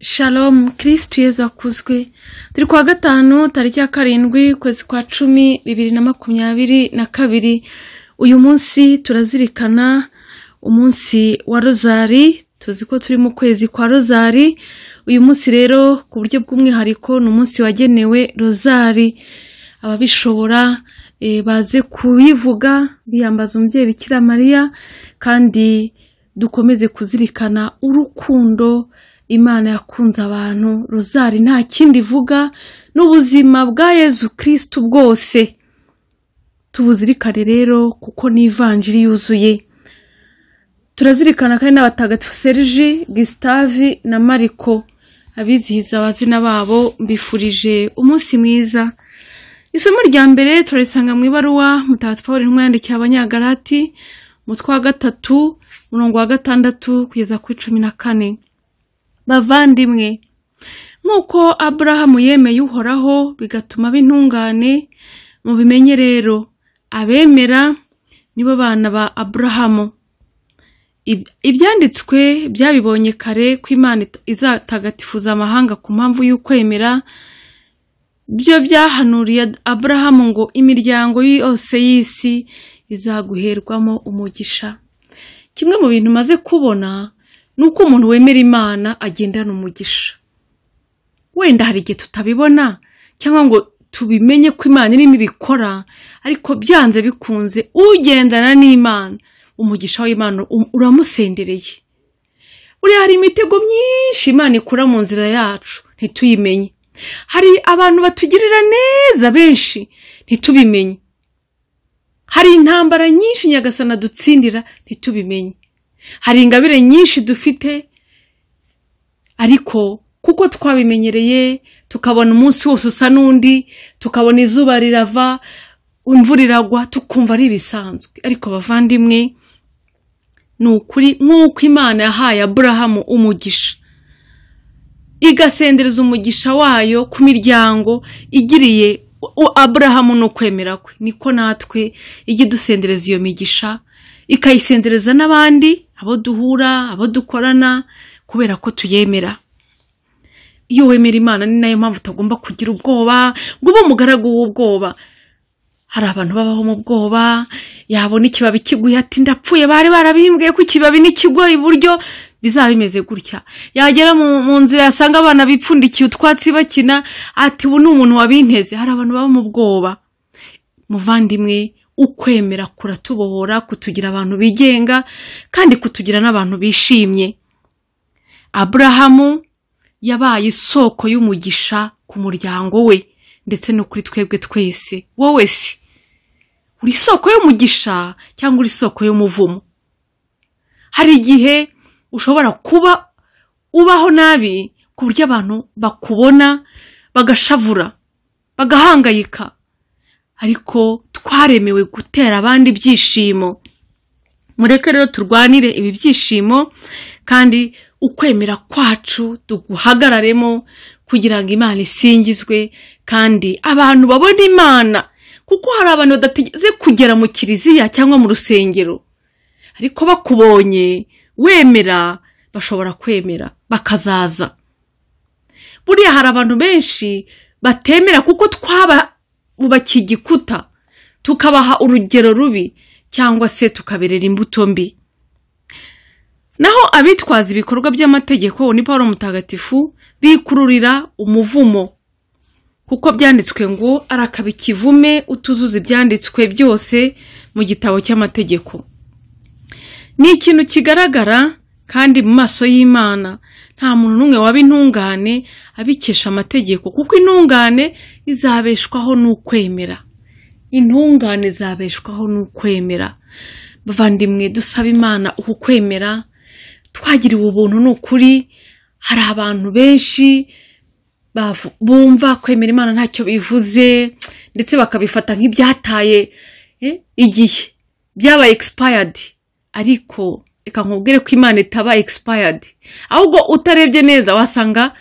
Shalom kirisitu yezu akuzwe turi kuwa gatanu tariki ya karindwi ukwezi kwa cumi bibiri na makumyabiri na kabiri uyu munsi turazirikana umunsi wa rozari tuzi ko turi mu kwezi kwa rozari uyu munsi rero ku buryo bw'umwihariko ni umunsi wagenewe rozari ababishobora eh, baze kuyivuga biyambaza umubyeyi bikira mariya kandi dukomeze kuzirikana urukundo imana yakunze abantu rozari nta kindi ivuga n'ubuzima bwa yezu kirisitu bwose tubuzirikane rero kuko ni ivanjiri yuzuye turazirikana kandi n'abatagatifu serge gisitave na mariko abizihiza abazina babo mbifurije umunsi mwiza isomo rya mbere turarisanga mu ibaruwa mutagatifu pawulo intumwa yandikiye abanyagarati umutwe wa gatatu umurongo wa gatandatu kugeza kuri cumi na kane bavandimwe nk'uko aburahamu yemeye uhoraho bigatuma b'intungane mubimenye rero abemera nibo bana ba aburahamu Ib- ibyanditswe byabibonye kare ko imana ita- izatagatifuza amahanga ku mpamvu y'ukwemera byo byahanuriye aburahamu ngo imiryango yose y'isi izaguherwamo umugisha kimwe mu bintu maze kubona ni uko umuntu wemera imana agendana umugisha wenda hari igihe tutabibona cyangwa ngo tubimenye ko imana irimo ibikora ariko byanze bikunze ugendana n'imana umugisha w'imana um- uramusendereye buriya hari imitego myinshi imana ikura mu nzira yacu ntituyimenye hari abantu batugirira neza benshi ntitubimenye hari intambara nyinshi nyagasana dutsindira ntitubimenye hari ingabire nyinshi dufite ariko kuko twabimenyereye tukabona umunsi wose usa n'undi tukabona izuba rirava imvura iragwa tukumva ari ibisanzwe ariko abavandimwe ni ukuri nk'uko imana yahaye aburahamu umugisha igasendereza umugisha wayo ku miryango igiriye u- u- aburahamu ni ukwemera kwe niko natwe ijya idusendereza iyo migisha ikayisendereza n'abandi abo duhura abo dukorana kubera ko tuyemera iyo wemera imana ni nayo mpamvu utagomba kugira ubwoba ngo ube umugaragu w'ubwoba hari abantu babaho mu bwoba yabona ikibabi kiguye ati ndapfuye bari barabimbwiye ko ikibabi n'ikigo iburyo bizaba bimeze gutya yagera mu, mu nzira yasanga abana bipfundikiye utwatsi bakina ati ubu ni umuntu wabinteze hari abantu baba mu bwoba muvandimwe ukwemera kuratubohora kutugira abantu bigenga kandi kutugira n'abantu bishimye aburahamu yabaye isoko y'umugisha ku muryango we ndetse no kuri twebwe twese wowe se uri isoko y'umugisha cyangwa uri isoko y'umuvumo hari igihe ushobora kuba ubaho nabi ku buryo abantu bakubona bagashavura bagahangayika ariko twaremewe gutera abandi ibyishimo mureke rero turwanire ibi byishimo kandi ukwemera kwacu duhagararemo kugira ngo imana isingizwe kandi abantu babone imana kuko hari abantu badategeze kugera mu kiliziya cyangwa mu rusengero ariko bakubonye wemera bashobora kwemera bakazaza buriya hari abantu benshi batemera kuko twabubakiye igikuta tukabaha urugero rubi cyangwa se tukaberera imbuto mbi naho abitwaza ibikorwa by'amategeko ni paul mutagatifu bikururira umuvumo kuko byanditswe ngo arakaba ikivume utuzuza ibyanditswe byose mu gitabo cy'amategeko ni ikintu kigaragara kandi mu maso y'imana nta muntu n'umwe waba intungane abikesha amategeko kuko intungane izabeshwaho n'ukwemera intungane zabeshwaho n'ukwemera bavandimwe dusaba imana uku kwemera twagiriwe ubuntu ni ukuri hari abantu benshi bavu- bumva kwemera imana ntacyo bivuze ndetse bakabifata nk'ibyataye eh, igihe byabaye expired ariko reka nkubwire ko imana itaba expired ahubwo utarebye neza wasanga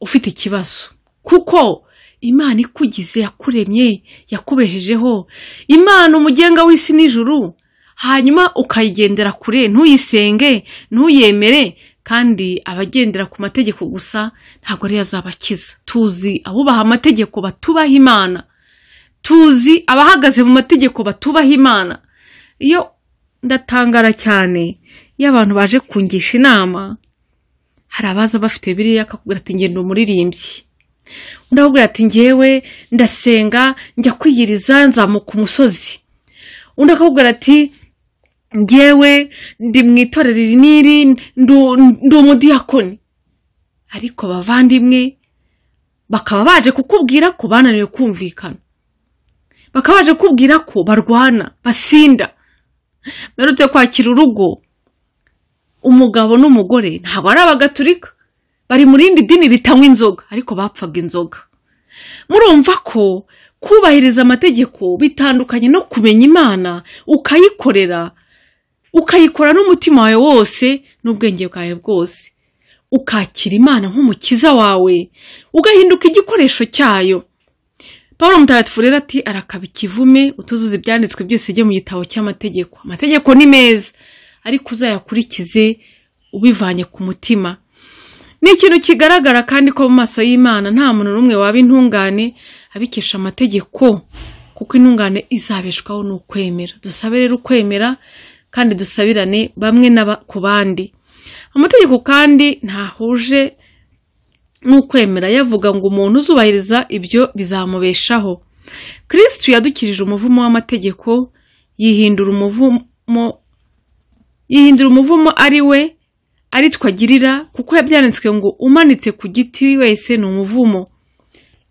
ufite ikibazo kuko imana ikugize yakuremye yakubeshejeho imana umugenga w'isi n'ijuru hanyuma ukayigendera kure ntuyisenge ntuyemere kandi abagendera ku mategeko gusa ntabwo ariyo azabakiza tuzi abubaha amategeko batubaha imana tuzi abahagaze mu mategeko batubaha imana iyo ndatangara cyane iyo abantu baje kungisha inama hari abaza bafite biriya akakubwira ati ngenda umuririmbyi undi akakubwira ati ngewe ndasenga njya kwiyiriza nzamuka umusozi undi akakubwira ati ngewe ndi mu itorero iri n'iri ndu- ndi umudiyakoni ariko abavandimwe bakaba baje kukubwira ko bananiwe kumvikana bakaba baje kukubwira ko barwana basinda mperutse kwakira urugo umugabo n'umugore ntabwo ari abagatulika bari mu rindi dini ritanywa inzoga ariko bapfaga inzoga murumva ko kubahiriza amategeko bitandukanye no kumenya imana ukayikorera ukayikora n'umutima wawe wose n'ubwenge bwawe bwose ukakira imana nk'umukiza wawe ugahinduka igikoresho cyayo paul mutagatifu rero ati arakaba ikivume utuzuza ibyanditswe byose byo mu gitabo cy'amategeko amategeko ni meza ariko uzayakurikize ubivanye ku mutima ni ikintu kigaragara kandi ko mu maso y'imana nta muntu n'umwe waba intungane abikesha amategeko kuko intungane izabeshwaho ni ukwemera dusabe rero ukwemera kandi dusabirane bamwe n'aba- ku bandi amategeko kandi ntahuje n'ukwemera yavuga ngo umuntu uzubahiriza ibyo bizamubeshaho kirisitu yadukirije umuvumo w'amategeko yihindura umuvumo yihindura umuvumo ari we ari twagirira kuko yabyanditswe ngo umanitse ku giti wese ni umuvumo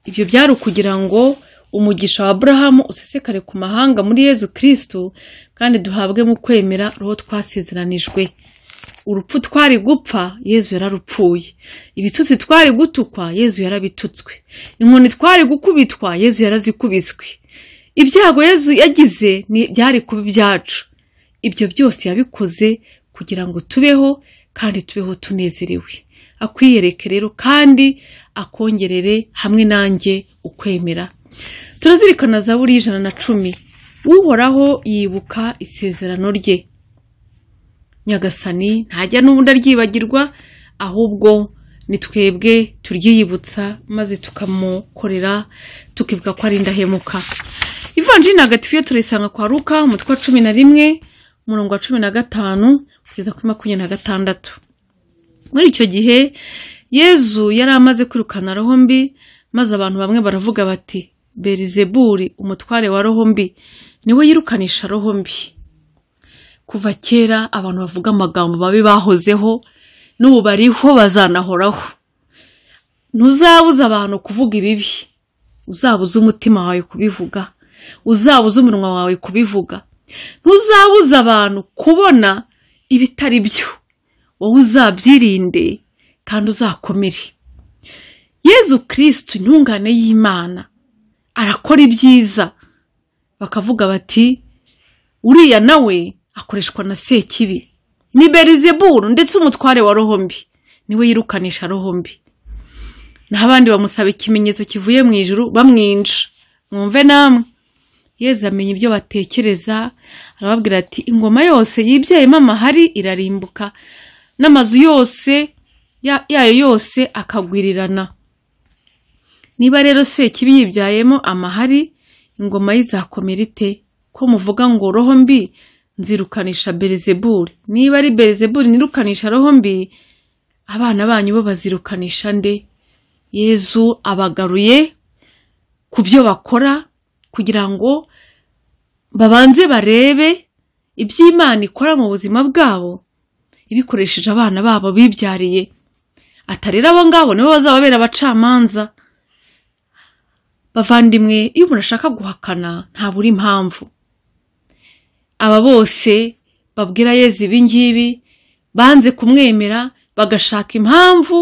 ibyo byari ukugira ngo umugisha wa aburahamu usesekare ku mahanga muri yezu kirisitu kandi duhabwe mu kwemera roho twasezeranijwe urupfu twari gupfa yezu yararupfuye ibitutsi twari gutukwa yezu yarabitutswe inkoni twari gukubitwa yezu yarazikubiswe ibyago yezu yagize ni- byari kuba ibyacu ibyo byose yabikoze kugira ngo tubeho kandi tubeho tunezerewe akwiyereke rero kandi akongerere hamwe nanjye ukwemera turazirikana zaburi y'ijana na cumi uhoraho yibuka isezerano rye nyagasani ntajya n'ubundi aryibagirwa ahubwo ni twebwe turyiyibutsa maze tukamukorera tukivuga ko ari indahemuka ivanjiri ntagatifu iyo turayisanga kwa ruka umutwe wa cumi na rimwe umurongo wa cumi na gatanu kugeza kuri makumyabiri na gatandatu muri icyo gihe yezu yari amaze kwirukana roho mbi maze abantu bamwe baravuga bati berizeburi umutware wa roho mbi niwe yirukanisha roho mbi kuva kera abantu bavuga amagambo babi bahozeho n'ubu bariho bazanahoraho ntuzabuze abantu kuvuga ibibi uzabuze umutima wawe kubivuga uzabuze umunwa wawe kubivuga ntuzabuze abantu kubona ibitari byo wowe uzabyirinde kandi uzakomere yezu kirisitu intungane y'imana arakora ibyiza bakavuga bati uriya nawe akoreshwa na sekibi ni berizeburu ndetse umutware wa rohombi niwe yirukanisha rohombi naho abandi bamusaba ikimenyetso kivuye mu ijuru bamwinja mwumve namwe yezu amenya ibyo batekereza arababwira ati ingoma yose yibyayemo amahari irarimbuka n'amazu yose ya- yayo yose akagwirirana niba rero sekibi yibyayemo amahari ingoma ye izakomera ite ko muvuga ngo roho mbi nzirukanisha berezeburi niba ari berezeburi nirukanisha roho mbi abana banyu bo bazirukanisha nde yezu abagaruye ku byo bakora kugira ngo babanze barebe iby'imana ikora mu buzima bwabo ibikoresheje abana babo bibyariye atarera abo ngabo nibo bazababera abacamanza bavandimwe iyo umuntu ashaka guhakana ntabura impamvu aba bose babwira yezu ibingibi banze kumwemera bagashaka impamvu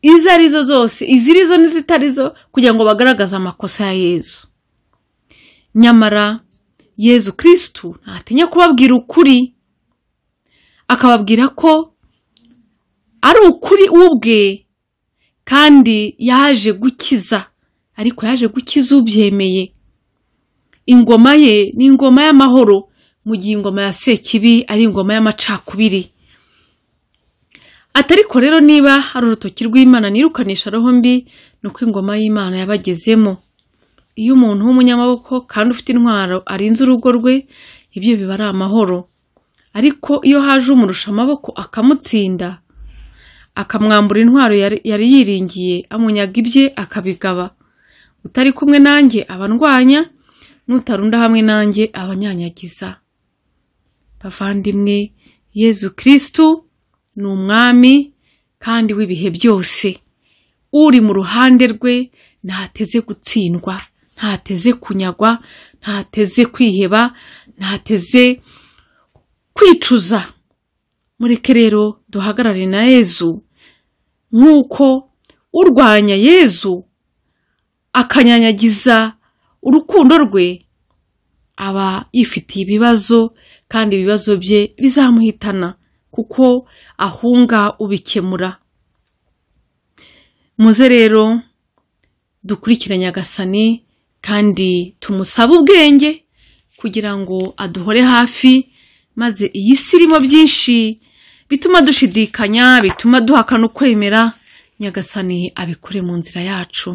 izo ari zo zose iziri zo n'izitari zo kugira ngo bagaragaze amakosa ya yezu nyamara yezu kirisitu ntatinya kubabwira ukuri akababwira ko ari ukuri ubwe kandi yaje gukiza ariko yaje gukiza ubyemeye ingoma ye ni ingoma y'amahoro mu gihe ingoma ya sekibi ari ingoma y'amacakubiri atariko rero niba ari urutoki rw'imana nirukanisha roho mbi ni uko ingoma y'imana yabagezemo iyo umuntu w'umunyamaboko kandi ufite intwaro arinze urugo rwe ibyo biba ari amahoro ariko iyo haje umurusha amaboko akamutsinda akamwambura intwaro yari yari yiringiye amunyaga ibye akabigaba utari kumwe nanjye aba ndwanya n'utarunda hamwe nanjye abanyanyagiza bavandimwe yezu kirisitu ni umwami kandi w'ibihe byose uri mu ruhande rwe ntateze gutsindwa ntateze kunyagwa ntateze kwiheba ntateze kwicuza mureke rero duhagarare na yezu nk'uko urwanya yezu akanyanyagiza urukundo rwe aba yifitiye ibibazo kandi ibibazo bye bizamuhitana kuko ahunga ubikemura muze rero dukurikire nyagasani kandi tumusabe ubwenge kugira ngo aduhore hafi maze iyi si irimo byinshi bituma dushidikanya bituma duhakana ukwemera nyagasani abikore mu nzira yacu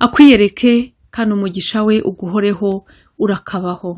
akwiyereke kandi umugisha we uguhoreho urakabaho